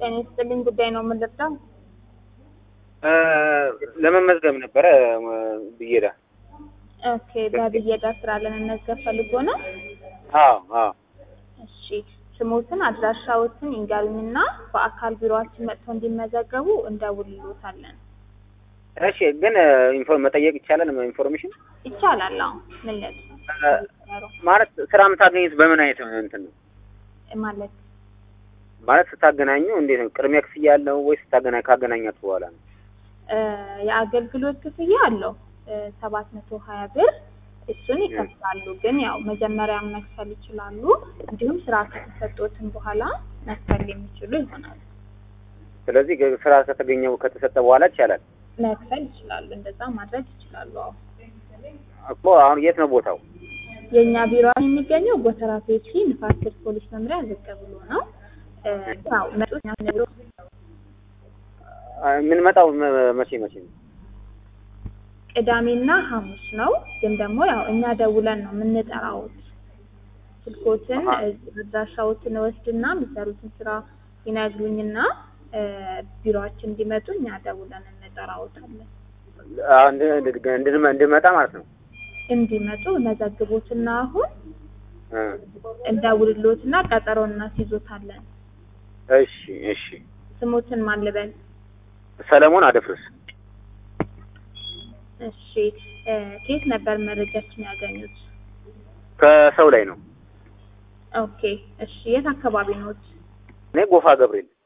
ጤና ይስጥልኝ ጉዳይ ነው የምንረዳው? ለመመዝገብ ነበረ ብዬዳ። ኦኬ በብየዳ ስራ ለመመዝገብ ፈልጎ ነው? አዎ አዎ። እሺ ስሞትን አድራሻዎትን ይንገሩኝና በአካል ቢሮአችን መጥተው እንዲመዘገቡ እንደውልሎታለን። እሺ ግን ኢንፎርም መጠየቅ ይቻላል? ኢንፎርሜሽን ይቻላል። አዎ ምን ለት ማለት ስራ የምታገኙት በምን አይነት እንትን ነው? ማለት ማለት ስታገናኙ እንዴት ነው? ቅድሚያ ክፍያ ያለው ወይ ስታገና ካገናኛችሁ በኋላ ነው? የአገልግሎት ክፍያ አለው ሰባት መቶ ሀያ ብር እሱን ይከፍላሉ። ግን ያው መጀመሪያ መክፈል ይችላሉ። እንዲሁም ስራ ከተሰጦትን በኋላ መክፈል የሚችሉ ይሆናሉ። ስለዚህ ስራ ከተገኘው ከተሰጠ በኋላ ይቻላል መክፈል ይችላሉ። እንደዛ ማድረግ ይችላሉ። አዎ እኮ አሁን የት ነው ቦታው? የእኛ ቢሮ የሚገኘው ጎተራ ፔፕሲ ንፋስ ስልክ ፖሊስ መምሪያ ዝቅ ብሎ ነው። ያው መጡት ቢሮ የምንመጣው መቼ መቼ ነው? ቅዳሜና ሐሙስ ነው። ግን ደግሞ ያው እኛ ደውለን ነው የምንጠራውት። ስልኮትን አድራሻዎትን ወስድና የሚሰሩትን ስራ ይነግሩኝና ቢሮአችን እንዲመጡ እኛ ደውለን እንጠራውታለን። እንድመጣ ማለት ነው። እንዲመጡ መዘግቦትና አሁን እንደውልሎትና ቀጠሮ እናስይዞታለን። እሺ እሺ። ስሞትን ማን ልበል? ሰለሞን አደፍርስ። እሺ ከየት ነበር መረጃችን ያገኙት? ከሰው ላይ ነው። ኦኬ እሺ። የት አካባቢ ኖት? እኔ ጎፋ ገብርኤል